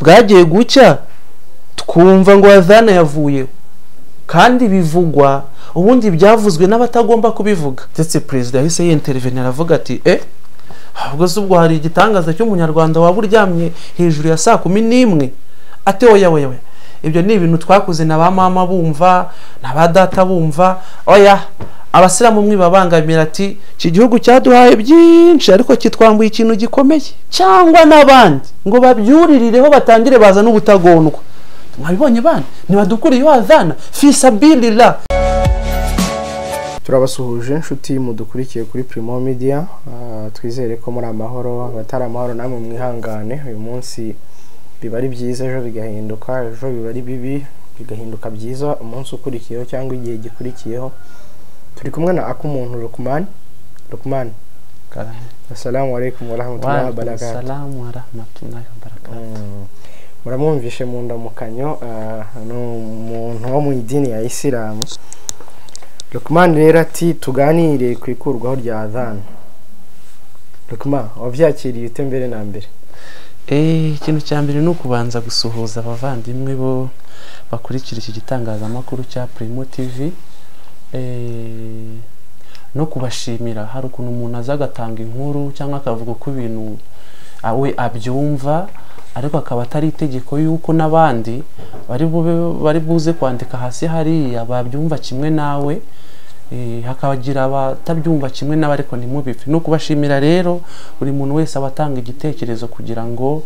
bwagiye gucya twumva ngo wazana yavuye kandi bivugwa ubundi byavuzwe n'abatagomba kubivuga ndetse perezida yahise yinterivenera aravuga ati eh ahubwo se ubwo hari igitangaza cy'umunyarwanda waba uryamye hejuru ya saa kumi n'imwe ati oya oya oya ibyo ni ibintu twakoze na ba mama bumva na ba data bumva oya abasilamu mwe babangamira ati iki gihugu cyaduhaye byinshi ariko kitwambuye ikintu gikomeye cyangwa n'abandi ngo babyuririreho batangire baza n'ubutagondwa mwabibonye bana ntibadukuriye wazana fisabilila turabasuhuje inshuti mudukurikiye kuri Primo Media ah, twizere ko muri amahoro abatari amahoro namwe mwihangane uyu munsi biba ari byiza ejo bigahinduka ejo biba ari bibi bigahinduka byiza umunsi ukurikiyeho cyangwa igihe gikurikiyeho turi kumwe na akumuntu Lukman Lukman assalamu alaikum wa rahmatullahi wa barakatuh salamu warahmatullahi wabarakatuh Mm. muramwumvishe mu ndamukanyo ah, ni umuntu wo mu idini ya isilamu Lukman rero ati tuganire ku ikurwaho rya adhana Lukman wabyakiriye ute mbere na mbere Eh, ikintu cya mbere ni ukubanza gusuhuza abavandimwe bo bakurikira iki gitangazamakuru cya Primo TV eh, no kubashimira hari ukuntu umuntu aza agatanga inkuru cyangwa akavuga uko ibintu ah, we abyumva ariko akaba atari itegeko y'uko n'abandi bari bube bari buze kwandika hasi hariya babyumva kimwe nawe eh, hakagira abatabyumva kimwe nawe ariko ntimubipfe no kubashimira rero buri muntu wese aba atanga igitekerezo kugira ngo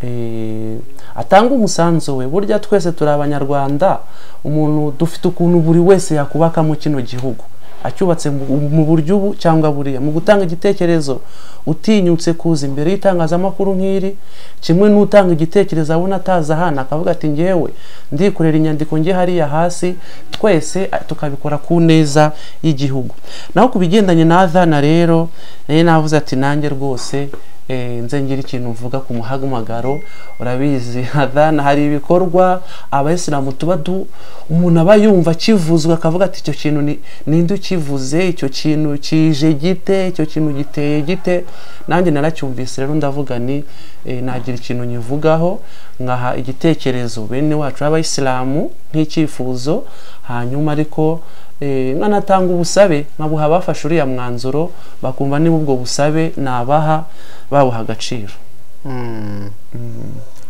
eh, atange umusanzu we burya twese turi abanyarwanda umuntu dufite ukuntu buri wese yakubakamo kino gihugu acyubatse mu- mu buryo ubu cyangwa buriya mu gutanga igitekerezo utinyutse kuza imbere y'itangazamakuru nk'iri kimwe n'utanga igitekerezo abona atazi ahana akavuga ati ngewe ndikorera inyandiko nge hariya hasi twese a- tukabikora ku neza y'igihugu naho ku bigendanye na adhana rero nayo navuze ati nanjye rwose eh, nze ngira ikintu mvuga ku muhamagaro urabizi adhana hari ibikorwa abayisilamu tuba du umuntu aba yumva akivuzwe akavuga ati icyo kintu ni- ninde ukivuze icyo kintu kije gite icyo kintu giteye gite nanjye naracyumvise rero ndavuga ni eh, nagira ikintu nyivugaho nkaha igitekerezo bene wacu b'abayisilamu nk'icyifuzo hanyuma ariko eh, nkanatanga ubusabe nkabuha abafashe uriya mwanzuro bakumva niba ubwo busabe nabaha babuha agaciro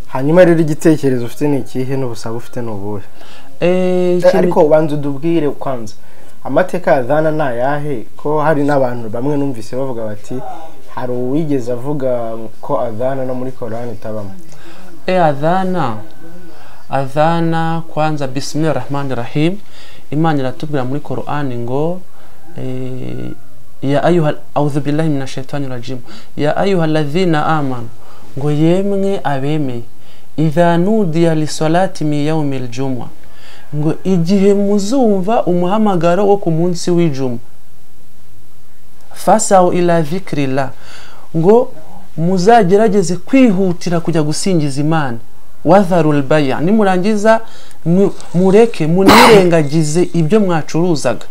hanyuma rero igitekerezo ufite ni ikihe n'ubusabe ufite ni ubuhe Eh, Eh, ikintu- ariko ubanza udubwire kwanza amateka ya adhana ni ayahe ko hari n'abantu bamwe numvise bavuga bati hari uwigeze avuga ko adhana no muri korani itabamo e adhana adhana kwanza bismillahi rahmani rahim imana iratubwira muri korani ngo eh, ya ayuha audhu billahi mina shaitani rajim ya ayuha ladhina amanu ngo yemwe abemeye idha nudiya lisolati mi yaumi ljumwa ngo igihe muzumva umuhamagaro wo ku munsi w'ijuma fasaho ila dhikrillah ngo muzagerageze kwihutira kujya gusingiza imana wadharul baya nimurangiza mu- mureke munirengagize ibyo mwacuruzaga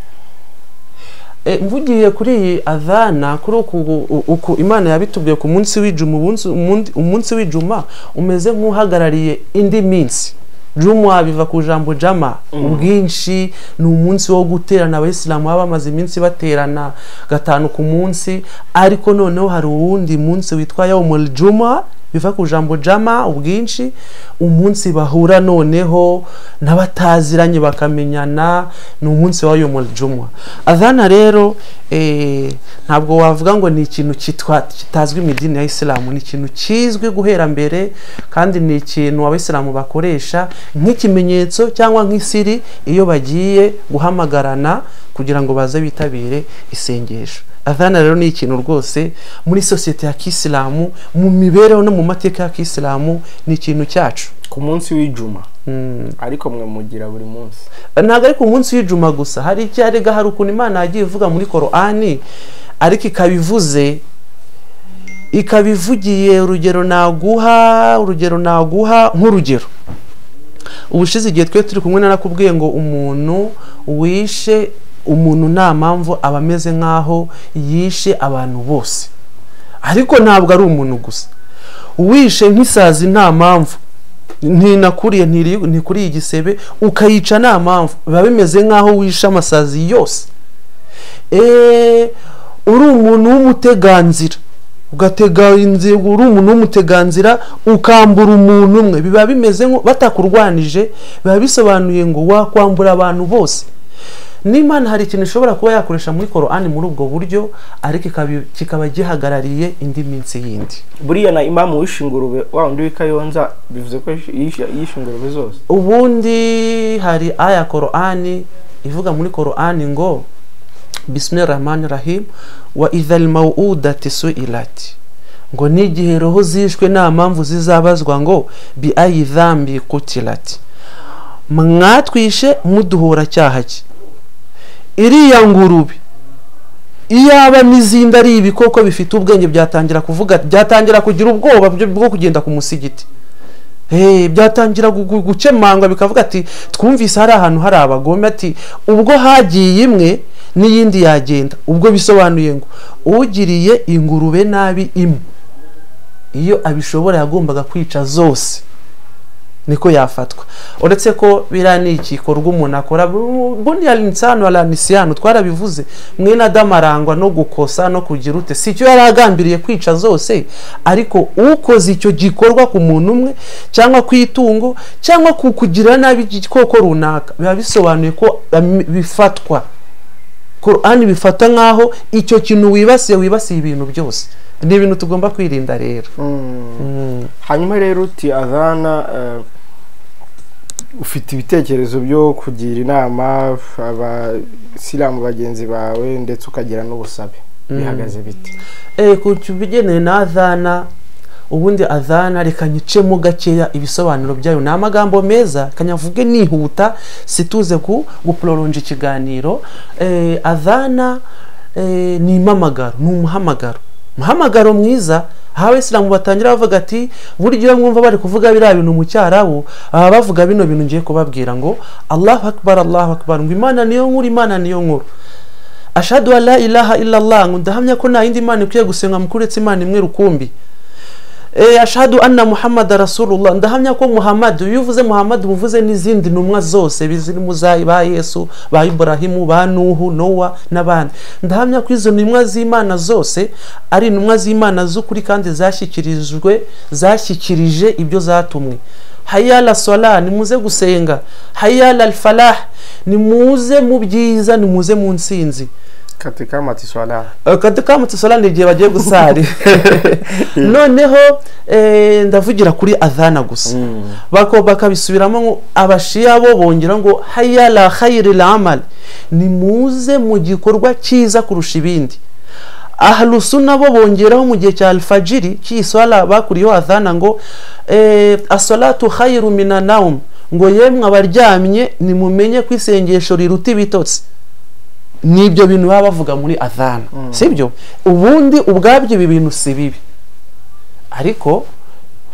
e, mvugiye kuri iyi adhana kuri uku, u- uku imana yabitubwiye ku munsi w'ijuma umunsi- umundi- umunsi w'ijuma umeze nk'uhagarariye indi minsi juma biva ku ijambo jama ubwinshi ni umunsi wo guterana abayisilamu baba bamaze iminsi baterana gatanu ku munsi ariko noneho hari uwundi munsi witwa yawmul juma biva ku ijambo jama ubwinshi umunsi bahura noneho n'abataziranye bakamenyana ni umunsi wa yawmul juma adhana rero eh, ntabwo wavuga ngo ni ikintu kitwa kitazwi mu idini ya isilamu ni ikintu kizwi guhera mbere kandi ni ikintu abayisilamu bakoresha nk'ikimenyetso cyangwa nk'isiri iyo bagiye guhamagarana kugira ngo baze bitabire isengesho adhana rero ni ikintu rwose muri sosiyete ya kisilamu mu mibereho no mu mateka ya kisilamu ni ikintu cyacu ku munsi w'ijuma Mm. ariko mwe mugira buri munsi ntabwo ari ku munsi w'ijuma gusa hari icyarega hari ukuntu imana yagiye ivuga muri korani ariko ikabivuze ikabivugiye urugero naguha urugero naguha nk'urugero ubushize igihe twe turi kumwe narakubwiye ngo umuntu wishe umuntu nta mpamvu aba ameze nk'aho yishe abantu bose ariko ntabwo ari umuntu gusa wishe nk'isazi nta mpamvu ntinakuriye ntikuriye igisebe ukayica nta mpamvu biba bimeze nk'aho wishe amasazi yose uri umuntu w'umuteganzira ugatega inzego uri umuntu w'umuteganzira ukambura umuntu umwe biba bimeze nko batakurwanije biba bisobanuye ngo wakwambura abantu bose n'imana hari ikintu ishobora kuba yakoresha muri korani muri ubwo buryo ariko kikaba gihagarariye indi minsi yindi buriya na imamu wishe ingurube wa wundi w'ikayonza bivuze ko yishe ingurube zose ubundi hari aya korani ivuga muri korani ngo bisime rahmani rahim wa idari mawudati su irati ngo n'igihe roho zishwe nta mpamvu zizabazwa ngo bi ayidhambi kutirati mwatwishe muduhora cyaha cye iriya ngurube iyaba n'izindi ari ibikoko bifite ubwenge byatangira kuvuga byatangira kugira ubwoba bwo kugenda ku musigiti byatangira gukemangwa bikavuga ati twumvise hari ahantu hari abagome ati ubwo hagiye imwe n'iyindi yagenda ubwo bisobanuye ngo ugiriye ingurube nabi imwe iyo abishobora yagombaga kwica zose niko yafatwa uretse ko biriya ni igikorwa umuntu akora buriya insano aranisiyano twarabivuze mwene adamu arangwa no gukosa no kugira ute si icyo yari agambiriye kwica zose ariko ukoze icyo gikorwa ku muntu umwe cyangwa ku itungo cyangwa ku kugira nabi igikoko runaka biba bisobanuye ko bifatwa korani bifata nk'aho icyo kintu wibasiye wibasiye ibintu byose ni ibintu tugomba kwirinda rero hanyuma rero uti azana ufite ibitekerezo byo kugira inama abasilamu bagenzi bawe ndetse ukagira n'ubusabe bihagaze bite ku bigeneye na azana ubundi azana reka nyicemo gakeya ibisobanuro byayo ni amagambo meza kanyavuge nihuta situze ku gupuroronja ikiganiro azana ni impamagaro ni umuhamagaro umuhamagaro mwiza aho abisilamu batangira bavuga ati buryo mwumva bari kuvuga biriya bintu mu cyarabu baba bavuga bino bintu ngiye kubabwira ngo allahu akbar allahu akbar ngo imana niyo nkuru imana niyo nkuru ashadu la ilaha illallah ngo ndahamya ko nta yindi mana ikwiye gusenga mukuretse imana imwe rukumbi ashadu anna muhammad rasulullah ndahamya ko muhammad iyo uvuze muhammad uvuze n'izindi ntumwa zose zirimo ba yesu ba iburahimu ba nuhu nowa n'abandi ndahamya ko izo ntumwa z'imana zose ari intumwa z'imana z'ukuri kandi zashyikirijwe zashyikirije ibyo zatumwe hayala sola nimuze gusenga hayala alfalah nimuze mu byiza nimuze mu nsinzi katika matisola katika matisola ni igihe bagiye gusari noneho ndavugira kuri adhana gusa bakabisubiramo abashiya bo bongera ngo hayala khayiri lamal nimuze mu gikorwa cyiza kurusha ibindi aharusu nabo bongeraho mu gihe cya alfajiri cy'iswala bakuriyeho adhana ngo asolatu khayiru minanawum ngo yemwe abaryamye nimumenye ko isengesho riruta ibitotsi n'ibyo bintu baba bavuga muri adhana si byo ubundi ubwabyo ibi bintu si bibi ariko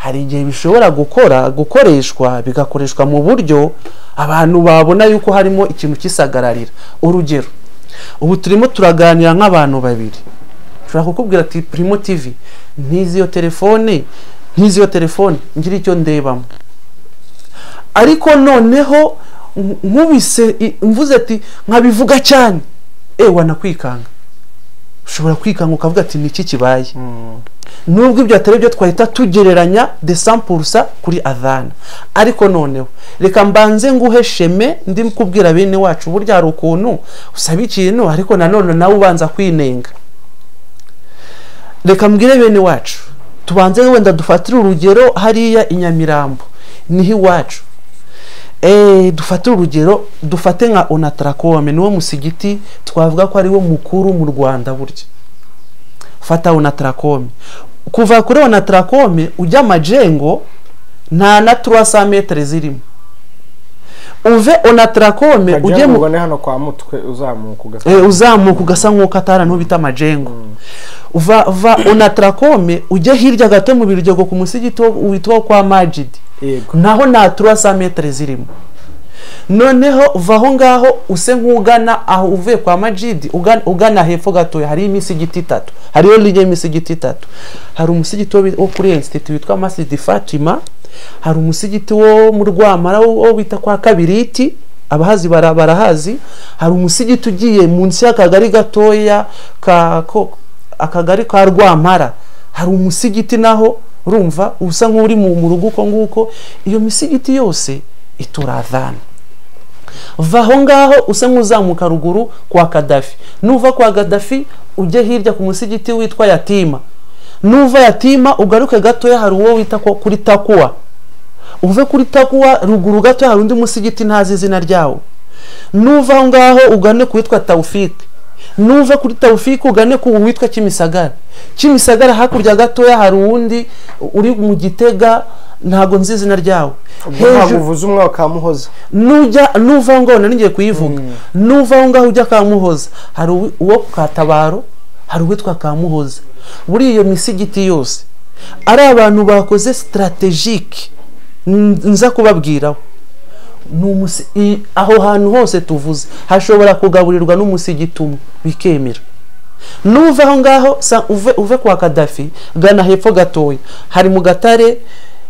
hari igihe bishobora gukora gukoreshwa bigakoreshwa mu buryo abantu babona yuko harimo ikintu kisagararira urugero ubu turimo turaganira nk'abantu babiri ushobora kukubwira ati primo tivi ntizi iyo telefone ntizi iyo telefone ngira icyo ndebamo ariko noneho nkubise mvuze ati nkabivuga cyane ewa nakwikanga ushobora kwikanga ukavuga ati iki kibaye nubwo ibyo atari byo twahita tugereranya de sampurusa kuri adana ariko noneho reka mbanze nguhe sheme ndi kubwira bene wacu burya hari ukuntu usaba ikintu ariko nanone nawe ubanza kwinenga reka mbwire bene wacu tubanze wenda dufatire urugero hariya i nyamirambo niho iwacu dufate urugero dufate nka onatarakome niwo musigiti twavuga ko ariwo mukuru mu rwanda burya fata onatarakome kuva kuri onatarakome ujya amajengo nta na turasa metero zirimo uve onatarakome ujye mu hano kwa mutwe uzamuka ugasa nk'uko atari ahantu bita amajengo uva onatarakome ujye hirya gato mu biryogo ku musigiti witwa kwa majidi naho nta turasa metero zirimo noneho uva aho ngaho use nk'ugana aho uvuye kwa majidi ugana hepfo gatoya hari imisigiti itatu hariyo linya y'imisigiti itatu hari umusigiti wo kuri insititi witwa masidi fatima hari umusigiti wo mu rwamara wo bita kwa kabiriti abahazi bara- barahazi hari umusigiti ugiye munsi y'akagari gatoya ka ko- akagari ka rwamara hari umusigiti naho urumva usa nk'uri mu mu rugo uko nguko iyo misigiti yose ituradhana va aho ngaho usa nk'uzamuka ruguru kwa kadafi nuva kwa kadafi ujye hirya ku musigiti witwa yatima nuva yatima ugaruke gatoya hari uwo wita ko kuri takuwa uve kuri takuwa ruguru gatoya hari undi musigiti ntazi izina ryawo nuva aho ngaho ugane ku witwa tawufike nuva kuri tawufike ugane ku witwa kimisagara kimisagara hakurya gatoya hari uwundi uri mu gitega ntabwo nzi izina ryawo ntabwo uvuze umwaka wa muhoza nujya nuva aho ngaho nanigiye kuyivuga nuva aho ngaho ujya ka muhoza hari uwi- uwo ku katabaro hari uwitwa ka muhoza buriya iyo misigiti yose ari abantu bakoze sitarategike nza kubabwiraho Ni umusi- i- aho hantu hose tuvuze hashobora kugaburirwa n'umusigiti umwe bikemera nuva aho ngaho sa- uve, uve kwa kadafi gana hepfo gatoya hari mu gatare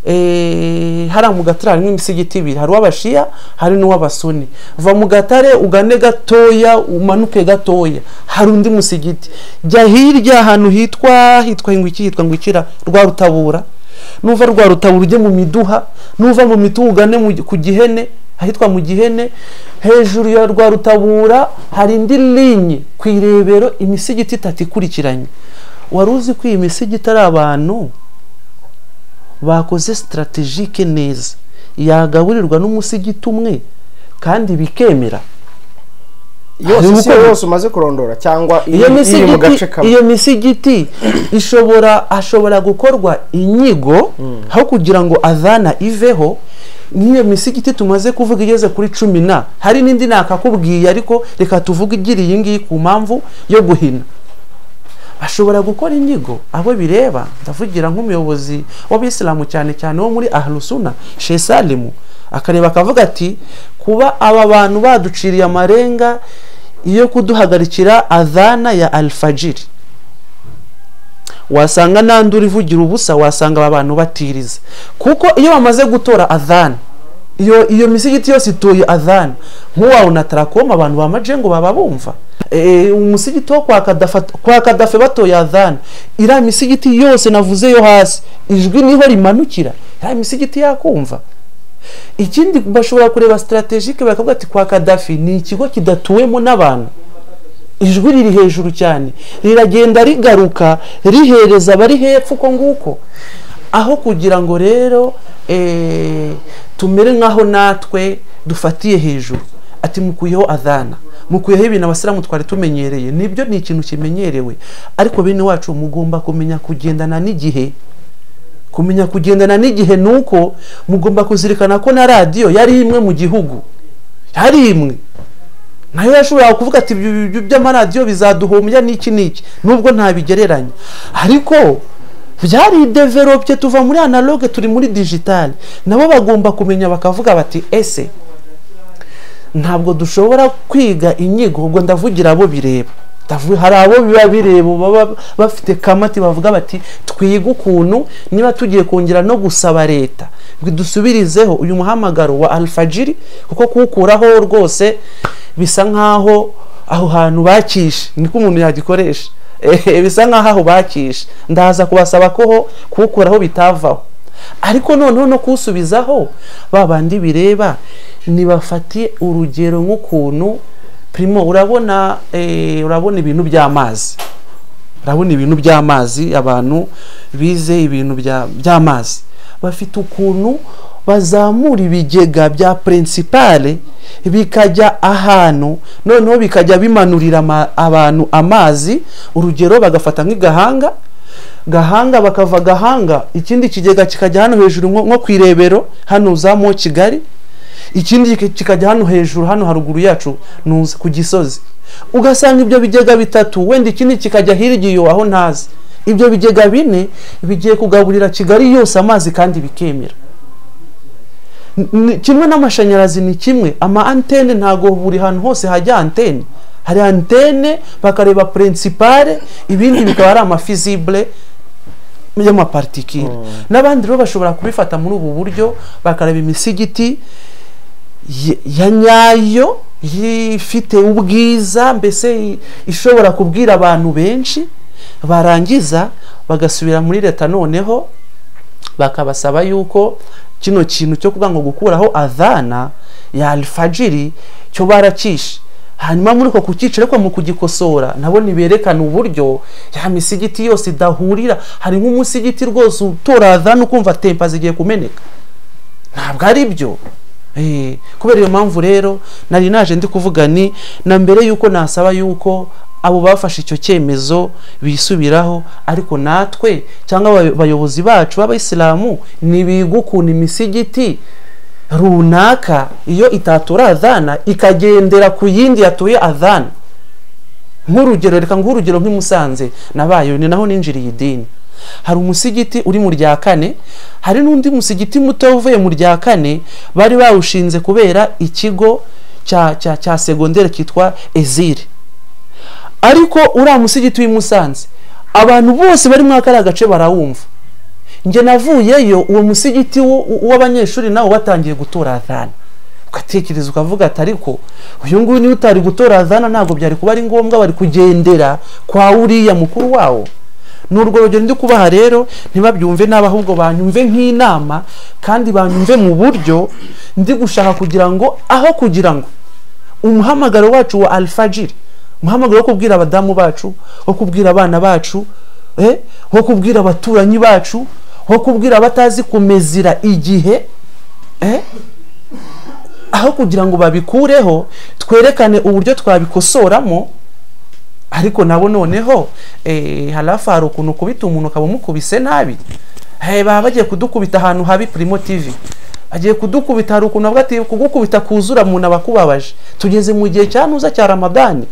eh, hariya mu gatare harimo imisigiti ibiri hari uw'abashiya hari n'uw'abasuni va mu gatare ugane gatoya umanuke gatoya hari undi musigiti jya hirya ahantu hitwa hitwa ingwiki hitwa ngwikira rwa rutabura nuva rwa rutabura ujye mu miduha nuva mu miduha ugane mu gi- ku gihene ahitwa mu gihene hejuru ya rwa rutabura hari indi linye ku irebero imisigiti itatu ikurikiranye wari uzi ko iyi misigiti ari abantu bakoze sitarategike neza yagaburirwa n'umusigiti umwe kandi bikemera yose Hari si uko- yose umaze kurondora cyangwa iri iyo iri mu gace misigiti kamwe iyo misigiti ishobora ashobora gukorwa inyigo aho kugira ngo adhana iveho nk'iyo misigiti tumaze kuvuga igeze kuri cumi na hari n'indi nakakubwiye ariko reka tuvuge igira iyi ngiyi ku mpamvu yo guhina bashobora gukora inyigo abo bireba ndavugira nk'umuyobozi w'abisilamu cyane cyane wo muri aharusuna shesalimu akareba akavuga ati kuba aba bantu baduciriye amarenga yo kuduhagarikira adhana ya alfajiri wasanga n'andi uri vugira ubusa wasanga aba bantu batiriza kuko iyo bamaze gutora adhana iyo iyo misigiti yose ituye adhana nk'uwawe na tarakoma abantu ba majengo baba bumva Eh, umusigiti wo kwa Kadafa- kwa kadafe batoye adhana iriya misigiti yose navuze yo hasi ijwi niho rimanukira iriya misigiti yakumva ikindi bashobora kureba sitarategike bakavuga ati kwa kadafi ni ikigo kidatuwemo n'abantu ijwi riri hejuru cyane riragenda rigaruka rihereza abari hepfo uko nguko aho kugira ngo rero eh, tumere nk'aho natwe dufatiye hejuru ati mukuyeho adhana mukuyeho ibintu abasilamu twari tumenyereye nibyo ni ikintu kimenyerewe ariko bene wacu mugomba kumenya kugendana n'igihe kumenya kugendana n'igihe ni uko mugomba kuzirikana ko na radiyo yari imwe mu gihugu yari imwe nayo yashobora kuvuga ati "Ibi- ibi by'amaradiyo bizaduhombya n'iki n'iki nubwo ntabigereranya ariko byari develope tuva muri analogue turi muri digitale nabo bagomba kumenya bakavuga bati ese ntabwo dushobora kwiga inyigo ubwo ndavugira abo bireba Ndavu- hari abo biba bireba baba bafite kamati bavuga bati twige ukuntu niba tugiye kongera no gusaba leta ngo idusubirizeho uyu muhamagaro wa alfajiri kuko kuwukuraho rwose bisa nk'aho aho hantu bakishe niko umuntu yagikoresha Eh, bisa nk'aho aho bakishe ndaza kubasaba ko ho- kuwukuraho bitavaho ariko noneho no kuwusubizaho ba bandi bireba nibafate urugero nk'ukuntu primo urabona eh, urabona ibintu by'amazi urabona ibintu by'amazi abantu bize ibintu bya- by'amazi bafite ukuntu bazamura ibigega bya purinsipale bikajya ahantu noneho bikajya bimanurira ama- abantu amazi urugero bagafata nk'igahanga gahanga bakava gahanga ikindi kigega kikajya hano hejuru nko nko ku irebero hano uzamuwe kigali ikindi kika- kikajya hano hejuru hano haruguru yacu nuza ku gisozi ugasanga ibyo bigega bitatu wenda ikindi kikajya hirya iyo aho ntazi ibyo bigega bine bigiye kugaburira kigali yose amazi kandi bikemera N- ni- kimwe n'amashanyarazi ni kimwe ama antene ntago buri hantu hose hajya antene hari antene bakareba purinsipale ibindi bikaba ari amafizibule y'amapartikire n'abandi rero bashobora kubifata muri ubu buryo bakareba imisigiti ya- ya nyayo ifite ubwiza mbese i- ishobora kubwira abantu benshi barangiza bagasubira muri leta noneho bakabasaba yuko kino kintu cyo kuvuga ngo gukuraho adhana ya alfajiri cyo baracishe hanyuma muri uko kukica ariko mu kugikosora nabona berekana uburyo ya misigiti yose idahurira hari nk'umusigiti rwose utora adhana ukumva tempa zigiye kumeneka ntabwo ari byo Eh, kubera iyo mpamvu rero nari naje ndi kuvuga ni na mbere yuko nasaba yuko abo bafashe icyo cyemezo bisubiraho ariko natwe cyangwa abay- abayobozi bacu b'abayisilamu nibiga ukuntu imisigiti runaka iyo itatura adhana ikagendera ku yindi yatuye adhana nk'urugero reka nk'urugero nk'i Musanze nabayo ni naho ninjiriye idini hari umusigiti uri mu rya kane hari n'undi musigiti muto uvuye mu rya kane bari bawushinze kubera ikigo cya cya cya segondere cyitwa ezire ariko uriya musigiti w'i Musanze abantu bose bari muri kariya gace barawumva njye navuyeyo uwo musigiti wo- w'abanyeshuri nawo watangiye gutora adhana ugatekereza ukavuga ati ariko uyu nguyu niwe utari gutora adhana ntabwo byari kuba ari ngombwa bari kugendera kwa uriya mukuru wawo ni urwo rugero ndi kubaha rero ntibabyumve nabi ahubwo banyumve nk'inama kandi banyumve mu buryo ndi gushaka kugira ngo aho kugira ngo umuhamagaro wacu wa alfajiri umuhamagaro wo kubwira abadamu bacu wo kubwira abana bacu eh, wo kubwira abaturanyi bacu wo kubwira abatazi kumezira igihe eh, aho kugira ngo babikureho twerekane uburyo twabikosoramo ariko nabo noneho eh, halafu hari ukuntu ukubita umuntu ukaba umukubise nabi Eh, baba bagiye kudukubita ahantu habi Primo TV bagiye kudukubita hari ukuntu bavuga ati kugukubita kuzura umuntu aba akubabaje tugeze mu gihe cya ntuza cya ramadani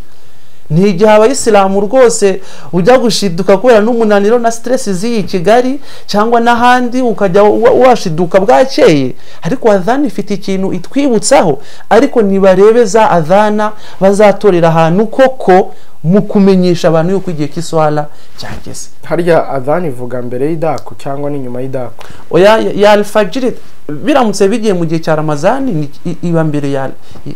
ni igihe abayisilamu rwose ujya gushiduka kubera n'umunaniro na stress z'iyi kigali cyangwa n'ahandi ukajya wa- washiduka bwakeye ariko adhana ifite ikintu itwibutsaho ariko nibarebe za adhana bazatorera ahantu koko mu kumenyesha abantu yuko igihe cy'iswara cyageze harya adhana ivuga mbere y'idaku cyangwa n'inyuma y'idaku oya ya- ya alfajiri biramutse bigiye mu gihe cya ramazani ni- i- iba mbere ya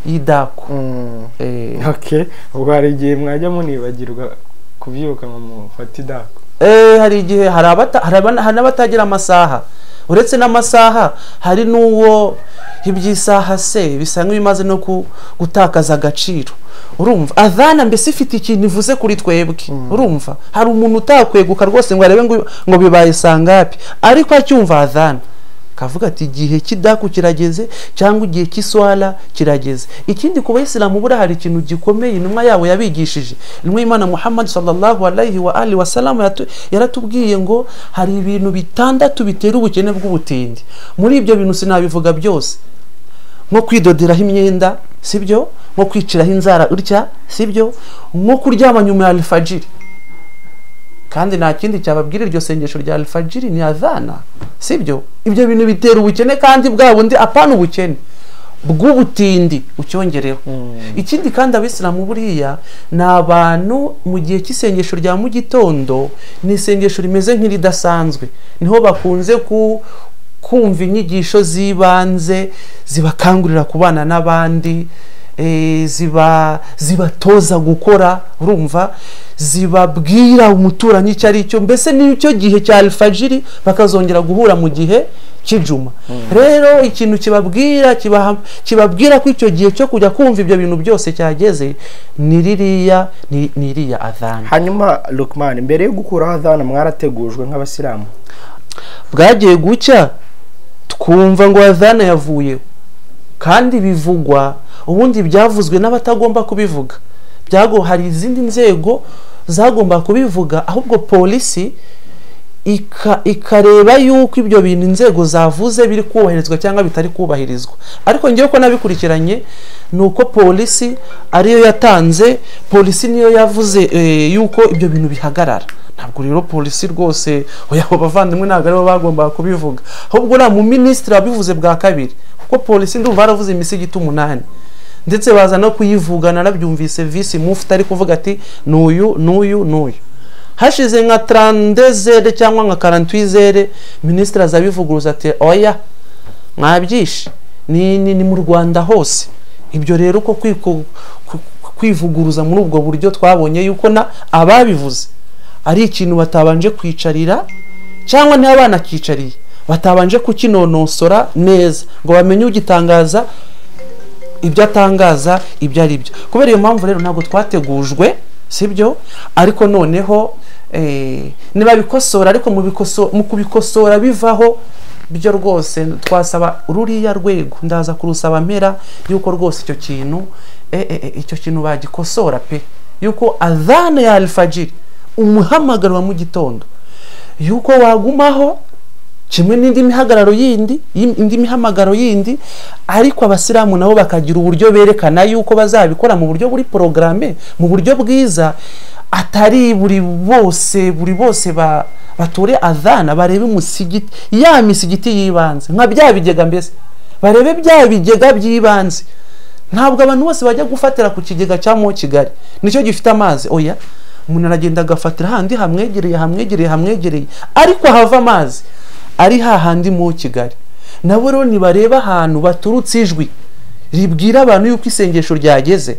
idaku Mm, Eh, okay ubwo hari igihe mwajya munibagirwa kubyuka ngo mufate idaku Eh, hari igihe hari abata- hari abana- hari n'abatagira amasaha uretse n'amasaha hari n'uwo iby'isaha se bisa nk'ibimaze no ku- gutakaza agaciro urumva adhana mbese ifite ikintu ivuze kuri twebwe urumva hari umuntu utakweguka rwose ngo arebe ngo- ngo bibaye sangapi ariko acyumva adhana kavuga ati igihe cy'idaku kirageze cyangwa igihe cy'iswara kirageze ikindi ku bayisilamu buriya hari ikintu gikomeye intumwa yabo yabigishije intumwa y'imana muhammad sallallahu alayhi wa alihi wa salamu yaratu- yaratubwiye ngo hari ibintu bitandatu bitera ubukene bw'ubutindi muri ibyo bintu sinabivuga byose nko kwidoderaho imyenda sibyo nko kwiciraho inzara utya sibyo nko kuryama nyuma ya alfajiri kandi nta kindi cyababwira iryo sengesho rya alfajiri ni adhana sibyo ibyo bintu bitera ubukene kandi bwa bundi apana ubukene bw'ubutindi ucyongereho ikindi kandi abisilamu buriya ni abantu mu gihe cy'isengesho rya mu gitondo ni isengesho rimeze nk'iridasanzwe niho bakunze ku kumva inyigisho z'ibanze zibakangurira kubana n'abandi eh, ziba zibatoza gukora urumva zibabwira umuturanyi icyo ari cyo mbese n'icyo gihe cya alfajiri bakazongera guhura mu gihe cy'ijuma rero ikintu kibabwira kibaha- kibabwira ko icyo gihe cyo kujya kumva ibyo bintu byose cyageze ni ririya ni ni iriya adhana hanyuma lukman mbere yo gukuraho adhana mwarategujwe nk'abasilamu bwagiye gucya twumva ngo adhana yavuyeho kandi bivugwa ubundi byavuzwe n'abatagomba kubivuga byago hari izindi nzego zagomba kubivuga ahubwo polisi ika- ikareba yuko ibyo bintu inzego zavuze biri kubahirizwa cyangwa bitari kubahirizwa ariko ngewe ko nabikurikiranye ni uko polisi ariyo yatanze polisi niyo yavuze eh, yuko ibyo bintu bihagarara ntabwo rero polisi rwose oya abo bavandimwe ntabwo aribo bagombaga kubivuga ahubwo uriya mu minisitiri wabivuze bwa kabiri kuko polisi ndumva yaravuze imisigiti umunani ndetse baza no kuyivuga narabyumvise visi mufite ari kuvuga ati nuyu nuyu nuyu hashize nka tarandezere cyangwa nka karantwizere minisitiri aza abivuguruza ati oya mwabyishe ni ni ni mu rwanda hose ibyo rero uko kwiko- ku- ku- kwivuguruza muri ubwo buryo twabonye yuko na ababivuze ari ikintu batabanje kwicarira cyangwa niba banakicariye batabanje kukinonosora neza ngo bamenye ugitangaza ibyo atangaza ibyo ari byo kubera iyo mpamvu rero ntabwo twategujwe sibyo ariko noneho eh, ntibabikosora ariko mu bikoso- mu kubikosora bivaho byo rwose twasaba ruriya rwego ndaza kurusaba mpera yuko rwose icyo kintu eh, eh, eh, icyo kintu bagikosora pe yuko adhana ya alfajiri umuhamagaro wa mu gitondo yuko wagumaho kimwe n'indi mihagararo yindi y'im- indi mihamagaro yindi ariko abasilamu nabo bakagira uburyo berekana yuko bazabikora mu buryo buri porogaramu mu buryo bwiza atari buri bose buri bose ba batore adhana barebe umusigiti ya misigiti y'ibanze nka bya bigega mbese barebe bya bigega by'ibanze ntabwo abantu bose bajya gufatira ku kigega cya mo kigali nicyo gifite amazi oya umuntu aragenda agafatira handi hamwegereye hamwegereye hamwegereye ariko hava amazi ari hahandi mu kigali nabo rero nibareba ahantu baturutse ijwi ribwira abantu yuko isengesho ryageze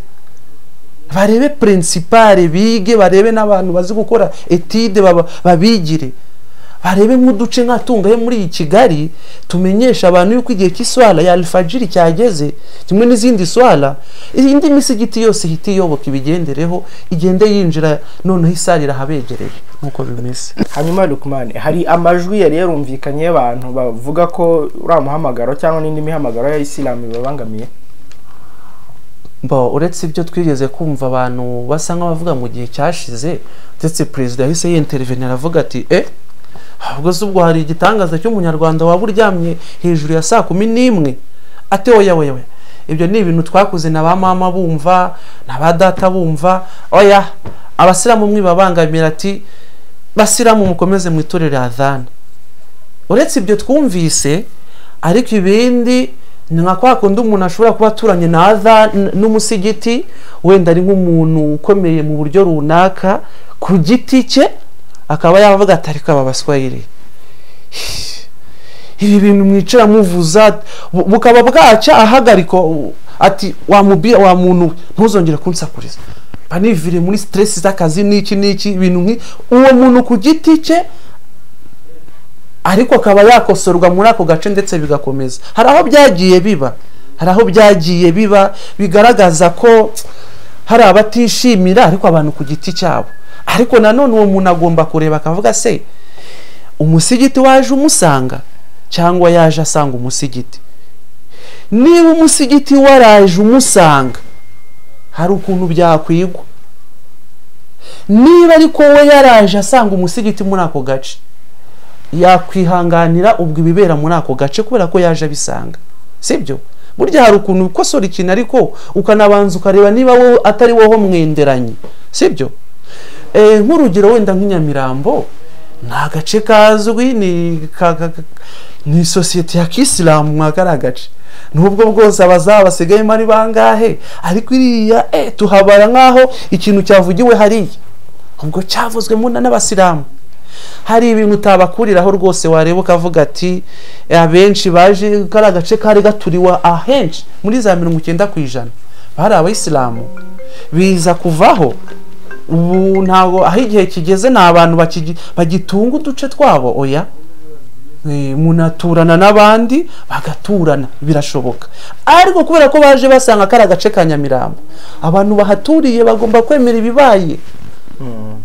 barebe pirinsipare bige barebe n'abantu bazi gukora etide baba- babigire barebe nk'uduce nkatunga he muri iyi kigali tumenyesha abantu yuko igihe cy'iswara ya alifajiri cyageze kimwe n'izindi swara indi misigiti yose ihita iyoboka ibigendereho igende yinjira noneho isara irahabegereye nk'uko bimeze hanyuma rukumane hari amajwi yari yarumvikanye y'abantu bavuga ko uriya muhamagaro cyangwa n'indi mihamagaro ya isilamu bibabangamiye Bo uretse ibyo twigeze kumva abantu basa nk'abavuga mu gihe cyashize ndetse perezida yahise yintervenira aravuga ati eh ahubwo se ubwo hari igitangaza cy'umunyarwanda waba uryamye hejuru ya saa kumi n'imwe ate oya oya oya ibyo ni ibintu twakuze na ba mama bumva na ba data bumva oya abasilamu mwibabangamira ati basilamu mukomeze mwitorere adhana uretse ibyo twumvise ariko ibindi ni nka kwa kundi umuntu ashobora kuba aturanye na adha n- n'umusigiti wenda ari nk'umuntu ukomeye mu buryo runaka ku giti cye akaba yavuga ati ariko aba baswayire ibi bintu mwicara muvuza bu- bukaba bwaca ahagarika u- ati wa mubi wa muntu we ntuzongere kunsakuriza mba nivire muri stress z'akazi n'iki n'iki ibintu nk'i uwo muntu ku giti cye ariko akaba yakosorwa muri ako gace ndetse bigakomeza hari aho byagiye biba hari aho byagiye biba bigaragaza ko hari abatishimira ariko abantu ku giti cyabo ariko nanone uwo muntu agomba kureba akavuga se umusigiti waje umusanga cyangwa yaje asanga umusigiti niba umusigiti waraje umusanga hari ukuntu byakwigwa niba ariko we yaraje asanga umusigiti muri ako gace yakwihanganira ubwo ibibera muri ako gace kubera ko yaje abisanga sibyo burya hari ukuntu ukosora ikintu ariko ukanabanza ukareba niba wowe atari wowe mwenderanye sibyo Eh, nk'urugero wenda nk'inyamirambo ni agace kazwi ni ka- ka- ka- ni sosiyete ya kisilamu mwa kariya gace nubwo bwose abazaba basigayemo ari bangahe ariko iriya eh, tuhabara nk'aho ikintu cyavugiwe hariya ubwo cyavuzwemo na- n'abasilamu hari ibintu utabakuriraho rwose wareba ukavuga ati abenshi baje kari agace kari gaturiwe ahenshi muri za mirongo icyenda ku ijana bari abayisilamu biza kuvaho ubu ntabwo aho igihe kigeze ni abantu bakigi- bagitunga uduce twabo oya Eh, umuntu aturana n'abandi bagaturana birashoboka ariko kubera ko baje basanga kari agace ka nyamirambo abantu bahaturiye bagomba kwemera ibibaye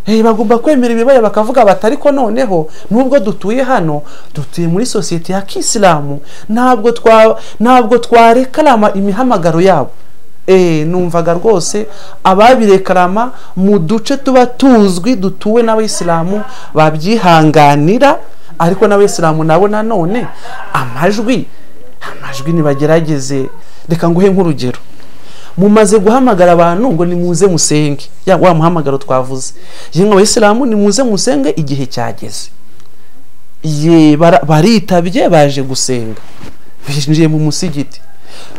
Eh, bagomba kwemera ibibaya bakavuga bati ariko noneho nubwo dutuye hano dutuye muri sosiyete ya kisilamu ntabwo twa ntabwo twarekarama imihamagaro yabo Eh, numvaga rwose ababirekarama mu duce tuba tuzwi dutuwe n'abayisilamu babyihanganira ariko n'abayisilamu nabo nanone amajwi amajwi nibagerageze reka nguhe nk'urugero mumaze guhamagara abantu ngo nimuze musenge ya wa muhamagaro twavuze yemwe abayisilamu nimuze musenge igihe cyageze ye bara- baritabye baje gusenga binjiye mu musigiti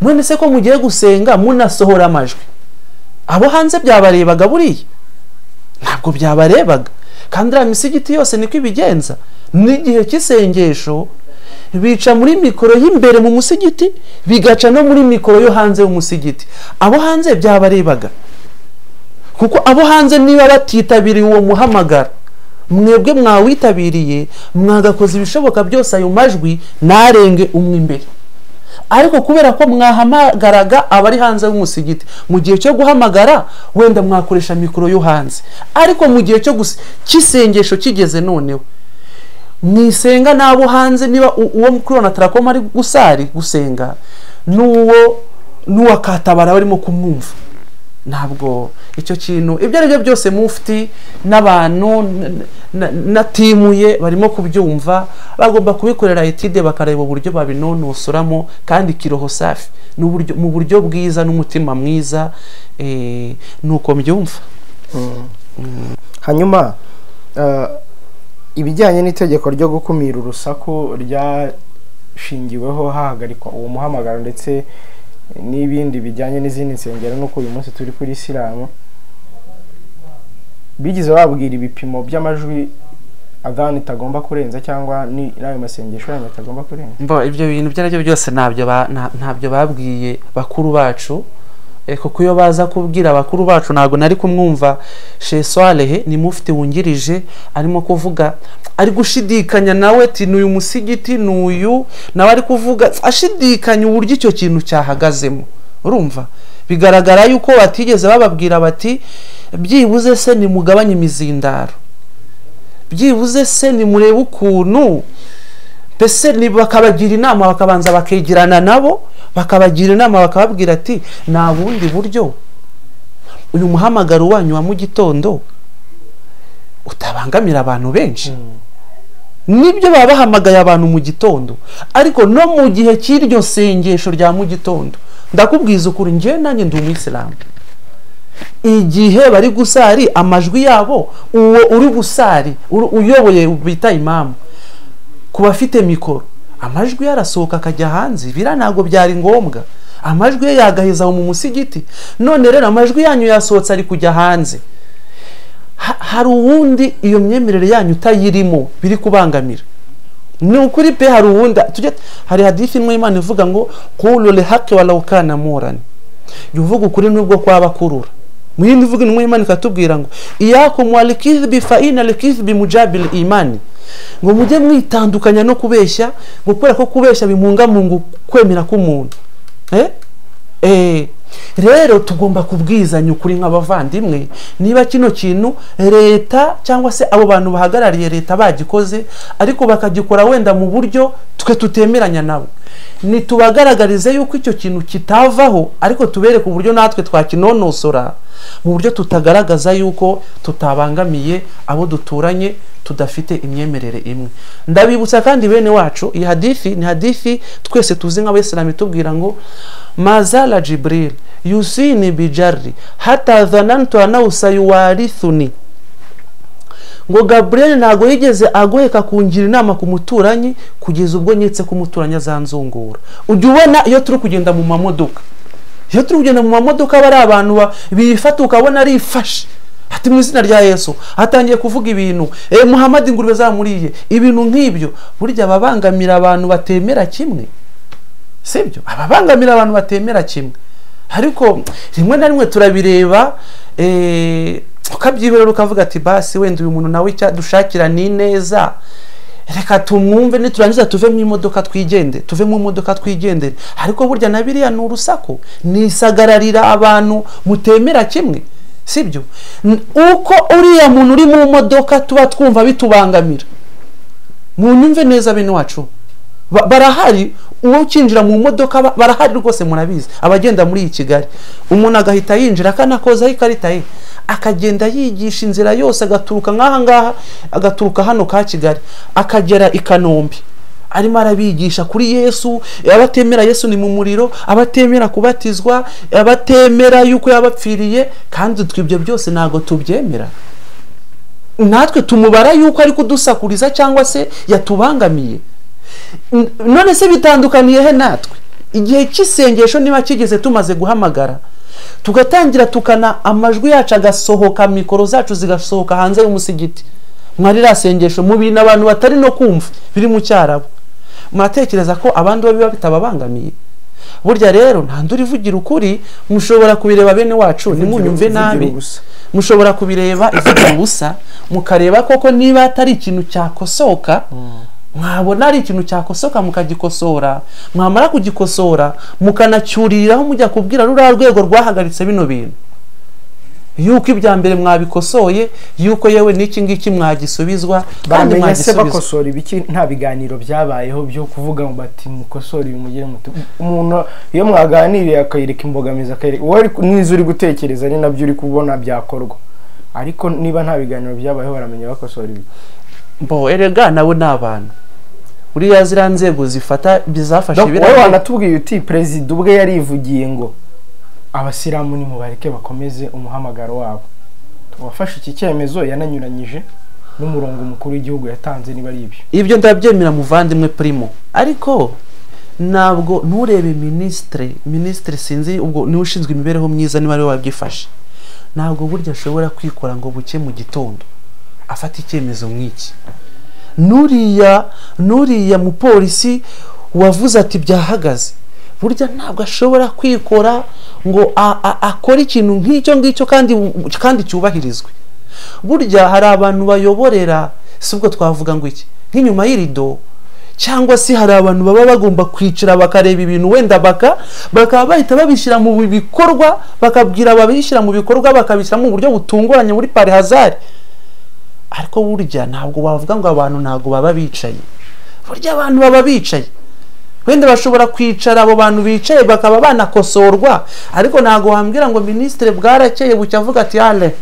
none se ko mugiye gusenga munasohora amajwi abo hanze byabarebaga buriya ntabwo byabarebaga kandi iriya misigiti yose niko ibigenza n'igihe cy'isengesho bica muri mikoro y'imbere mu musigiti bigaca no muri mikoro yo hanze y'umusigiti abo hanze byabarebaga kuko abo hanze niba batitabiriye uwo muhamagara mwebwe mwawitabiriye mwagakoze ibishoboka byose ayo majwi ntarenge umwe imbere ariko kubera ko mwahamagaraga abari hanze y'umusigiti mu gihe cyo guhamagara wenda mwakoresha mikoro yo hanze ariko mu gihe cyo cy'isengesho kigeze noneho mwisenga n'abo hanze niba uwo kuribona tarakoma ari gusari gusenga n'uwo n'uwa katabara barimo kumwumva ntabwo icyo kintu ibyo ari byo byose mufti n'abantu na timuye barimo kubyumva bagomba kubikorera etide bakareba uburyo babinonosoramo kandi kiroho safi mu buryo bwiza n'umutima mwiza ni uko mbyumva hanyuma ibijyanye n'itegeko ryo gukumira urusaku ryashingiweho hahagarikwa uwo muhamagaro ndetse n'ibindi bijyanye n'izindi nsengero nuko uyu munsi turi kuri isilamu bigize babwira ibipimo by'amajwi adani itagomba kurenza cyangwa n'ayo masengesho yanyu atagomba kurenza mbo ibyo bintu ibyo aribyo byose ntabyo ntabyo babwiye bakuru bacu kuko iyo baza kubwira abakuru bacu ntabwo nari kumwumva sheswarehe ni mufite wungirije arimo kuvuga ari gushidikanya nawe ati n'uyu musigiti n'uyu nawe ari kuvuga ashidikanya uburyo icyo kintu cyahagazemo urumva bigaragara yuko batigeze bababwira bati byibuze se nimugabanye imizindaro byibuze se nimurebe ukuntu mbese bakabagira inama bakabanza bakegerana nabo bakabagira inama bakababwira ati nta bundi buryo uyu muhamagaro wanyu wa mu gitondo utabangamira abantu benshi nibyo baba bahamagaye abantu mu gitondo ariko no mu gihe cy'iryo sengesho rya mu gitondo ndakubwiza ukuri ngewe nanjye ndi umuyisilamu igihe bari gusari amajwi yabo uwo uri gusari uyoboye bita imamu ku bafite mikoro amajwi ye arasohoka akajya hanze biriya ntabwo byari ngombwa amajwi ye yagaheza mu musigiti none rero amajwi yanyu yasohotse ari kujya hanze hari uwundi iyo myemerere yanyu utayirimo biri kubangamira ni ukuri pe hari uwundi hari hadifi imwe imana ivuga ngo kurure hake wa rawukana murane jya uvuga ukuri n'ubwo kwaba kurura mu yindi mvugo imwe imana ikatubwira ngo iyakumwa rikizibi fayina rikizibi mujabiri imani ngo mujye mwitandukanya no kubeshya ngo kubera ko kubeshya bimungamunga kwemera k'umuntu rero tugomba kubwizanya ukuri nk'abavandimwe niba kino kintu leta cyangwa se abo bantu bahagarariye leta bagikoze ariko bakagikora wenda mu buryo twe tutemeranya nabo ntitubagaragarize yuko icyo kintu kitavaho ariko tubereke uburyo natwe twakinonosora mu buryo tutagaragaza yuko tutabangamiye abo duturanye tudafite imyemerere imwe ndabibutsa kandi bene wacu iyi hadifi ni hadifi twese tuzi nk'abayisilamu itubwira ngo mazara jiburil yusini bijari hatazanantu anawusa yuwarithuni ngo gaburiyeli ntabwo yigeze agoheka kungira inama ku muturanyi kugeza ubwo nyetse ko umuturanyi azanzungura ujya ubona iyo turi kugenda mu mamodoka iyo turi kugenda mu mamodoka aba ari abantu bifata ukabona arifashe ati mu izina rya yesu hatangiye kuvuga ibintu e muhamadi ingurube zamuriye ibintu nk'ibyo burya ababangamira abantu batemera kimwe sibyo ababangamira abantu batemera kimwe ariko rimwe na rimwe turabireba ukabyihorera ukavuga ati basi wenda uyu muntu nawe dushakira ni neza reka tumwumve niturangiza tuve mu imodoka twigende tuve mu modoka twigendere ariko burya na biriya ni urusaku nisagararira abantu mutemera kimwe sibyo uko uriya muntu uri mu modoka tuba twumva bitubangamira mu nyumve neza bene wacu barahari uwo ukinjira mu modoka barahari rwose murabizi abagenda muri iyi kigali umuntu agahita yinjira akanakozaho ikarita ye akagenda yigisha inzira yose agaturuka nk'aha ngaha agaturuka hano ka kigali akagera i kanombe arimo arabigisha kuri yesu abatemera yesu ni mu muriro abatemera kubatizwa abatemera yuko yabapfiriye kandi ibyo byose ntabwo tubyemera natwe tumubara yuko ari kudusakuriza cyangwa se yatubangamiye none se bitandukaniye he natwe igihe cy'isengesho niba kigeze tumaze guhamagara tugatangira tukana amajwi yacu agasohoka mikoro zacu zigasohoka hanze y'umusigiti mwarira sengesho mu bintu abantu batari no kumva biri mu cyarabo mwatekereza ko abandi bo biba bitababangamiye burya rero nta undi urivugira ukuri mushobora kubireba bene wacu ntimunyumve nabi mushobora kubireba ivugira ubusa mukareba koko niba atari ikintu cyakosoka mwabona ari ikintu cyakosoka mukagikosora mwamara kugikosora mukanacyuriraho mujya kubwira ruriya rwego rwahagaritse bino bintu yuko ibya mbere mwabikosoye yuko yewe n'iki ngiki mwagisubizwa kandi bamenya se mwagisubizwa bakosora ibiki nta biganiro byabayeho byo kuvuga ngo bati mukosore ibi mugire muto umuntu iyo mwaganiriye akayereka imbogamizi akayereka wowe ariko n'izo uri gutekereza ni nabyo uri kubona byakorwa ariko niba nta biganiro byabayeho baramenya bakosora ibi mbo erega nabo ni abantu uriya ziriya nzego zifata bizafashe Donc, wowe biriya wanatubwiye uti perezida ubwe yarivugiye ngo abasilamu nimubareke bakomeze umuhamagaro wabo uwafashe iki cyemezo yananyuranyije n'umurongo mukuru w'igihugu yatanze niba ari ibyo ibyo ndabyemera muvandimwe primo ariko ntabwo nturebe minisitiri minisitiri sinzi ubwo niwe ushinzwe imibereho myiza niba ariwe wabyifashe ntabwo burya ashobora kwikora ngo buke mu gitondo afata icyemezo nk'iki nuriya nuriya mupolisi wavuze ati byahagaze burya ntabwo ashobora kwikora ngo a- a- akore ikintu nk'icyo ngicyo kandi kandi cyubahirizwe burya hari abantu bayoborera si ubwo twavuga ngo iki nk'inyuma y'irido cyangwa se hari abantu baba bagomba kwicara bakareba ibintu wenda baka bakaba bahita babishyira mu bikorwa bakabwira ababishyira mu bikorwa bakabishyira mu buryo butunguranye muri parihazari ariko burya ntabwo wavuga ngo abantu ntabwo baba bicaye burya abantu baba bicaye wenda bashobora kwicara abo bantu bicaye bakaba banakosorwa ariko ntabwo wambwira ngo minisitiri bwarakeye bucya avuga ati ale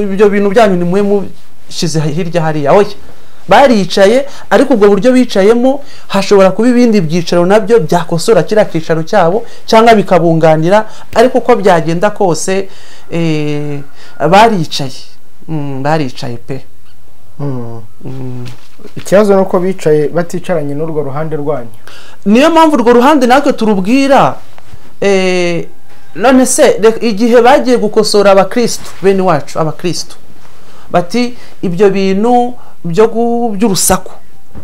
ibyo bintu byanyu ni mwe mushyize hirya hariya oya baricaye ariko ubwo buryo bicayemo hashobora kuba ibindi byicaro nabyo byakosora kiriya cyicaro cyabo cyangwa bikabunganira ariko uko byagenda kose eh, baricaye Mm, baricaye pe ikibazo ni uko bicaye baticaranye n'urwo ruhande rwanyu niyo mpamvu urwo ruhande natwe turubwira eh, none se reka- igihe bagiye gukosora abakristo bene wacu abakristo bati ibyo bintu byo gu- by'urusaku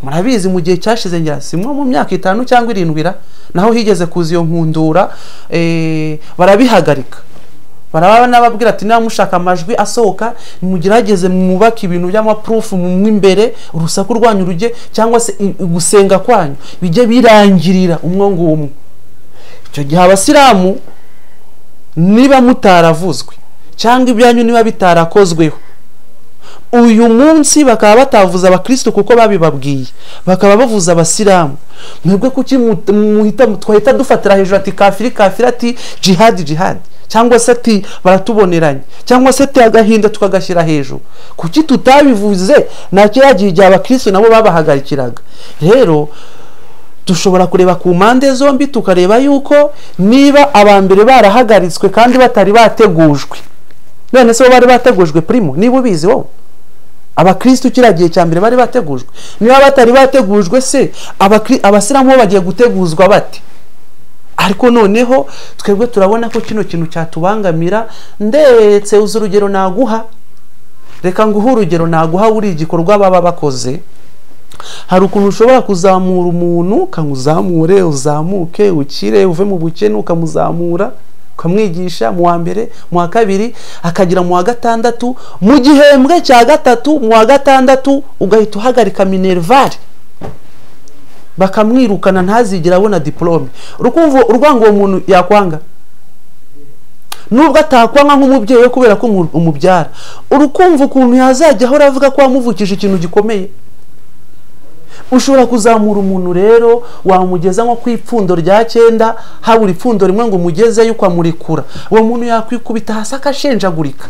murabizi mu gihe cyashize ngira simwe mu myaka itanu cyangwa irindwi ra naho higeze kuza iyo nkundura eh, barabihagarika baraba n'ababwira ati niba mushaka amajwi asohoka mugerageze mwubake ibintu by'amapurufu mu imbere urusaku rwanyu rujye cyangwa se i- gusenga kwanyu bijye birangirira umwe ngumwe icyo gihe abasilamu niba mutaravuzwe cyangwa ibyanyu niba bitarakozweho uyu munsi bakaba batavuza abakristo kuko babibabwiye bakaba bavuza abasilamu mwebwe kuki mu- muhita twahita dufatira hejuru ati kafiri kafiri ati jihadi jihadi cyangwa se ati baratuboneranye cyangwa se ati agahinda tukagashyira hejuru kuki tutabivuze na kiriya gihe igihe abakristo nabo babahagarikiraga rero dushobora kureba ku mpande zombi tukareba yuko niba abambere barahagaritswe kandi batari bategujwe none se bo bari bategujwe primo niba ubizi wowe abakristo kiriya gihe cya mbere bari bategujwe niba batari bategujwe se abakri- abasilamu bo bagiye guteguzwa bate ariko noneho twebwe turabona ko kino kintu cyatubangamira ndetse uzi urugero naguha reka nguhe urugero naguha buri igikorwa baba bakoze hari ukuntu ushobora kuzamura umuntu ukamuzamure uzamuke ukire uve mu bukene ukamuzamura ukamwigisha mu wa mbere mu wa kabiri akagera mu wa gatandatu mu gihembwe cya gatatu mu wa gatandatu ugahita uhagarika minervari bakamwirukana ntazigere abona diporome urukumva urwango uwo muntu yakwanga nubwo atakwanga nk'umubyeyi we kubera ko umu- umubyara urukumva ukuntu yazajya ahora avuga ko wamuvukije ikintu gikomeye ushobora kuzamura umuntu rero wamugeza nko ku ipfundo rya cyenda habura ipfundo rimwe ngo umugezeyo ukamurikura uwo muntu yakwikubita hasi akashenjagurika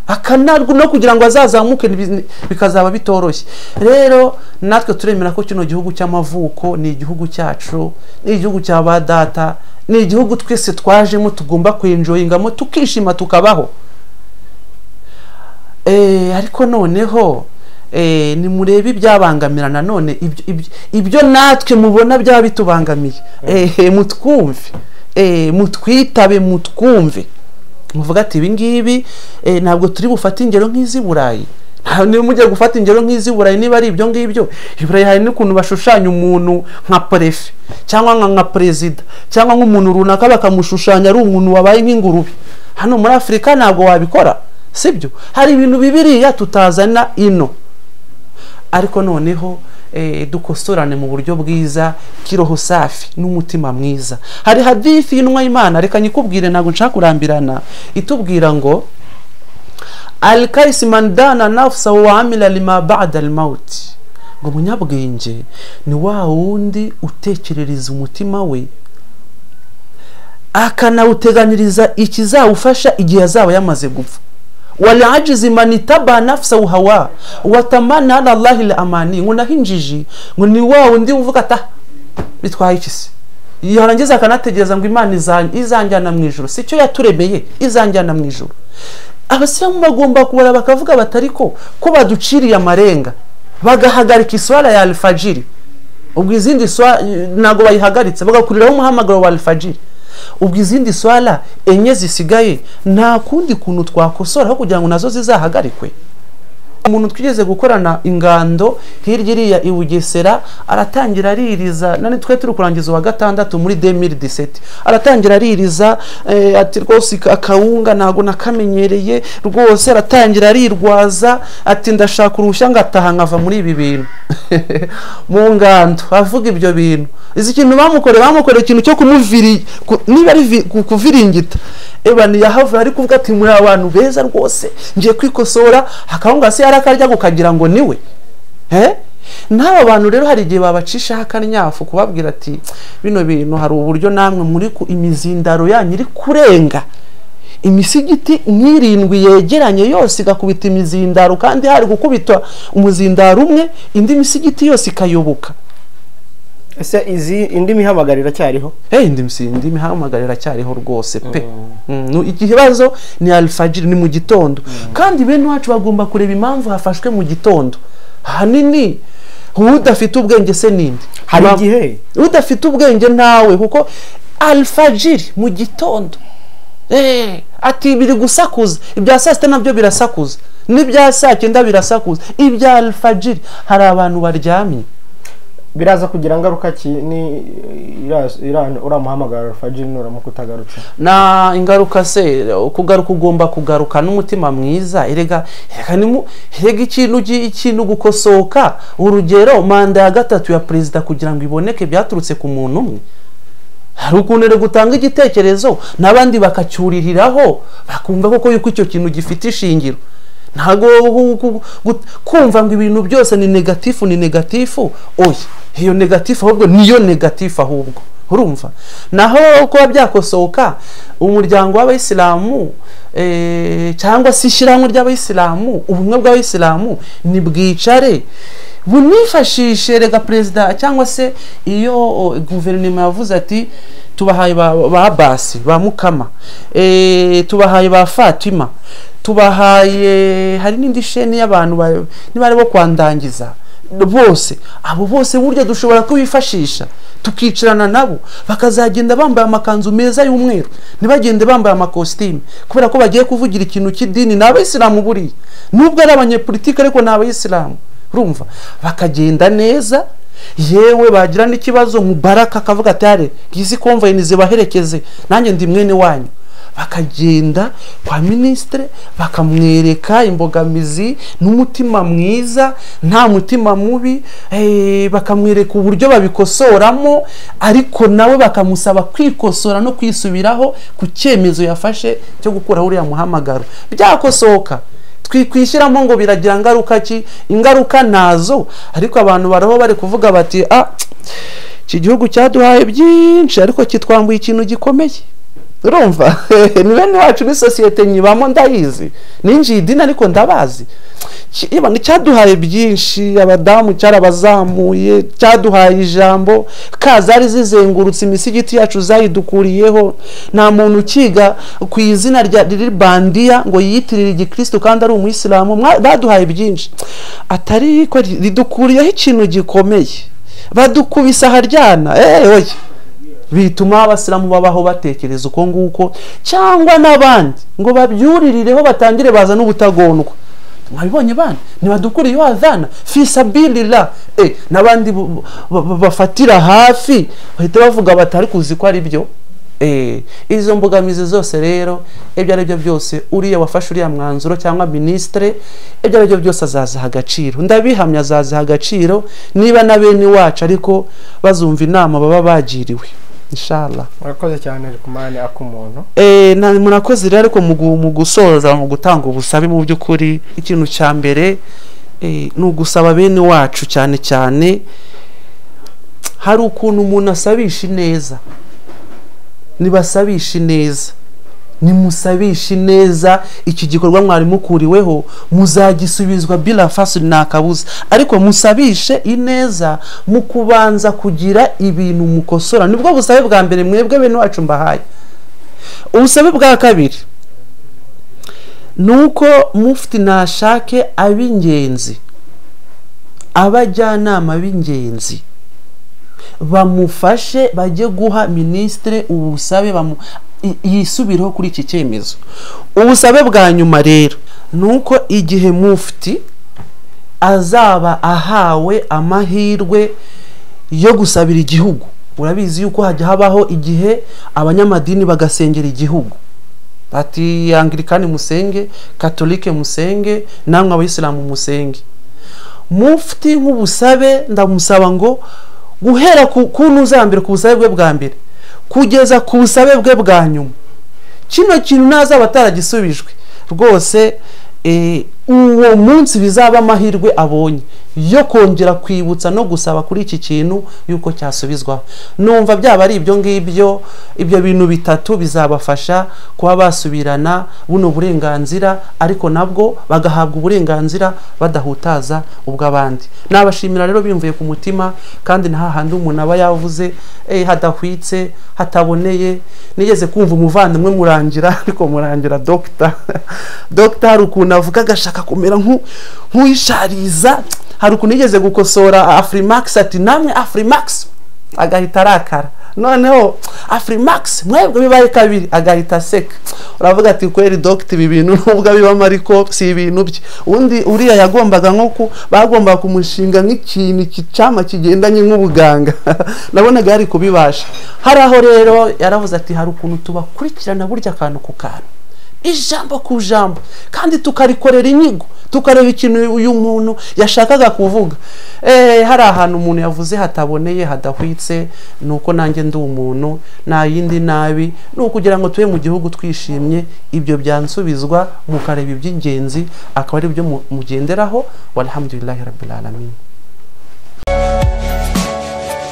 akanarwa no kugira ngo azazamuke ntibi- bikazaba bitoroshye rero natwe turemera ko kino gihugu cy'amavuko ni igihugu cyacu ni igihugu cya ba data ni igihugu twese twajemo tugomba kwenjoyingamo tukishima tukabaho Eh, ariko noneho eh, nimurebe ibyabangamira nanone ibyo- ibyo- ibyo natwe mubona byaba bitubangamiye Eh, mutwumve Eh, mutwitabe mutwumve muvuga ati ibi ngibi eh, ntabwo turi bufate ingero nk'iz'i burayi nta niba mujya gufata ingero nk'iz'i burayi niba ari ibyo ngibyo i burayi hari n'ukuntu bashushanya umuntu nka perefe cyangwa nka nka perezida cyangwa nk'umuntu runaka bakamushushanya ari umuntu wabaye nk'ingurube hano muri afurika ntabwo wabikora sibyo hari ibintu bibiriya tutazana ino ariko noneho dukosorane mu buryo bwiza kiroho safi n'umutima mwiza hari hadifi y'inwa y'imana reka nyikubwire ntabwo nshaka kurambirana itubwira ngo alikayisimandana nafusa wamira lima bada mawuti ngo umunyabwenge ni wa wundi utekerereza umutima we akanawuteganyiriza ikizawufasha igihe azaba yamaze gupfa warajizi manitaba nafsa uhawa watamana alallahi la amani ngo naho injiji ngo ni wa wundi uvuga ata bitwaye iki se yarangiza akanategereza ngo imana izan- izanjyana mu ijoro si cyo yaturemeye izanjyana mu ijoro abasilamu bagomba kubara bakavuga bati ariko ko baduciriye amarenga bagahagarika iswara ya alifajiri ubwo izindi swa ntabwo bayihagaritse bagakuriraho umuhamagaro wa alifajiri ubwo izindi swara enye zisigaye nta kundi kuntu twakosora aho kugira ngo nazo zizahagarikwe umuntu twigeze gukorana ingando hirya iriya i bugesera aratangira aririza nani twe turi kurangiza uwa gatandatu muri demiri diseti aratangira aririza eh, ati rwose aka- akawunga ntabwo nakamenyereye rwose aratangira arirwaza ati ndashaka uruhushya ngataha nkava muri ibi bintu mu ngando avuga ibyo bintu izi kintu bamukoreye bamukoreye ikintu cyo kumuviri ku- niba ari vi- ku- kuviringita eba ntiyahavura ariko uvuga ati muri abantu beza rwose ngiye kwikosora akawunga se yarakarya kukagira ngo niwe Eh? n'aba bantu rero hari igihe babacishaho akanyafu kubabwira ati bino bintu hari uburyo namwe muri ku imizindaro yanyu iri kurenga imisigiti nk'irindwi yegeranye yose igakubita imizindaro kandi hari gukubitwa umuzindaro umwe indi misigiti yose ikayoboka ese izi indi mihamagariro iracyariho hey, indi misi- indi mihamagaro iracyariho rwose pe Mm, nu- iki kibazo ni alifajiri ni mu gitondo kandi bene wacu bagomba kureba impamvu hafashwe mu gitondo ahanini udafite ubwenge se ninde hari Ma- igihe udafite ubwenge ntawe kuko alifajiri mu gitondo Eh, ati biri gusakuza ibya saa sita nabyo birasakuza n'ibya saa cyenda birasakuza ibya alifajiri hari abantu baryamye biraza kugira ngaruka ki ni ira- ira- uramuhamagara alfajiri nuramuka utagarutse na ingaruka se kugaruka ugomba kugaruka n'umutima mwiza erega erega ni mu- erega ikintu gi- ikintu gukosoka urugero manda ya gatatu ya perezida kugira ngo iboneke byaturutse ku muntu umwe hari ukuntu erega utanga igitekerezo n'abandi bakacyuririraho bakumva koko yuko icyo kintu gifite ishingiro ntabwo gu- gu- gu- kumva ngo ibintu byose ni negatifu ni negatifu oya iyo negatifu ahubwo niyo negatifu ahubwo urumva naho kuba byakosoka umuryango w'abayisilamu eh, cyangwa se ishyirahamwe ry'abayisilamu ubumwe bw'abayisilamu ntibwicare bunifashishe rega perezida cyangwa se iyo o, guverinoma yavuze ati tubahaye ba, ba basi ba mukama eh, tubahaye ba fatima tubahaye hari n'indi sheni y'abantu ba- niba ari bo kwandangiza bose abo bose burya dushobora kubifashisha tukicarana nabo bakazagenda bambaye amakanzu meza y'umweru ntibagende bambaye amakositimu kubera ko bagiye kuvugira ikintu cy'idini ni abayisilamu buriya nubwo ari abanyepolitike ariko ni abayisilamu urumva bakagenda neza yewe bagira n'ikibazo mu baraka akavuga ati "Yare, ngizi komvayini zibaherekeze nanjye ndi mwene wanyu bakagenda kwa minisitiri bakamwereka imbogamizi n'umutima mwiza nta mutima mubi eh, bakamwereka uburyo babikosoramo ariko nawe bakamusaba kwikosora no kwisubiraho ku cyemezo yafashe cyo gukuraho uriya muhamagaro byakosoka twikwishyiramo ngo biragira ngaruka ki ingaruka nazo ariko abantu baraho bari kuvuga bati ah iki gihugu cyaduhaye byinshi ariko kitwambuye ikintu gikomeye urumva ni bene wacu ni sosiyete nyibamo ndayizi ninjiye idini ariko ndabazi Ki- ibanga cyaduhaye byinshi abadamu cyarabazamuye cyaduhaye ijambo kazari zizengurutse imisigiti yacu zayidukuriyeho nta muntu ukiga ku izina rya riri bandiya ngo yiyitirire igikristo kandi ari umuyisilamu mwa- baduhaye byinshi atari ko ri- ridukuriyeho ikintu gikomeye badukubise aharyana eh oya bituma abasilamu babaho batekereza uko nguko cyangwa n'abandi ngo babyuririreho batangire baza n'ubutagonwa mwabibonye bana ntibadukuriye wazana fisabilila eh, n'abandi bu- bu- bu- bafatira hafi bahita bavuga batari kuzi ko ari byo Eh, izo mbogamizi zose rero ibyo ari byo byose uriya wafashe uriya mwanzuro cyangwa minisitire ibyo ari byo byose azaziha agaciro ndabihamya azaziha agaciro niba na bene wacu ariko bazumva inama baba bagiriwe inshallah murakoze cyane rikumane ak'umuntu Eh, na- murakoze rero ariko mu gu- mu gusoza mu gutanga ubusabe mu by'ukuri ikintu cya mbere eh, ni ugusaba bene wacu cyane cyane hari ukuntu umuntu asabisha ineza nibasabisha ineza nimusabisha ineza iki gikorwa mwari mukuriweho muzagisubizwa bila fasuri nta kabuza ariko musabishe ineza mu kubanza kugira ibintu mukosora nibwo busabe bwa mbere mwebwe bene wacu mbahaye ubusabe bwa kabiri ni uko mufite ntashake ab'ingenzi abajyanama b'ingenzi bamufashe bajye guha minisitire ubusabe bamu i- yisubireho kuri iki cyemezo ubusabe bwa nyuma rero ni uko igihe mufti azaba ahawe amahirwe yo gusabira igihugu urabizi yuko hajya habaho igihe abanyamadini bagasengera igihugu bati angirikani musenge katolike musenge namwe abayisilamu musenge mufti nk'ubusabe ndamusaba ngo guhera ku kuntu uzambere ku busabe bwe bwa mbere kugeza ku busabe bwe bwa nyuma kino kintu ntazaba ataragisubijwe rwose eh, uwo munsi bizaba amahirwe abonye yo kongera kwibutsa no gusaba kuri iki kintu yuko cyasubizwaho numva byaba ari ibyo ngibyo ibyo bintu bitatu bizabafasha kuba basubirana buno burenganzira ariko nabwo bagahabwa uburenganzira badahutaza ubw'abandi nabashimira rero bimvuye ku mutima kandi nta handi umuntu aba yavuze eh, hadahwitse hataboneye nigeze kumva umuvandimwe murangira ariko murangira dogita dogita hari ukuntu avuga agashaka kumera nk'u- nk'uyishariza hari ukuntu yigeze gukosora afurimakisi ati namwe afurimakisi agahita arakara noneho afurimakisi mwebwe bibaye kabiri agahita aseka uravuga ati kweri dogita ibi bintu nubwo abibamo ariko si ibintu bye undi uriya yagombaga nko ku bagombaga kumushinga nk'ikintu cyama kigendanye nk'ubuganga nabonaga yari kubibasha hari aho rero yaravuze ati hari ukuntu tubakurikirana burya akantu ku kantu ijambo ku jambo kandi tukarikorera inyigo tukareba ikintu uyu muntu yashakaga kuvuga Eh, hari ahantu umuntu yavuze hataboneye hadahwitse ni uko nanjye ndi umuntu nta yindi nabi ni ukugira ngo tube mu gihugu twishimye ibyo byansubizwa mukareba iby'ingenzi akaba ari byo mu- mugenderaho walhamdulillahi rabbil alamin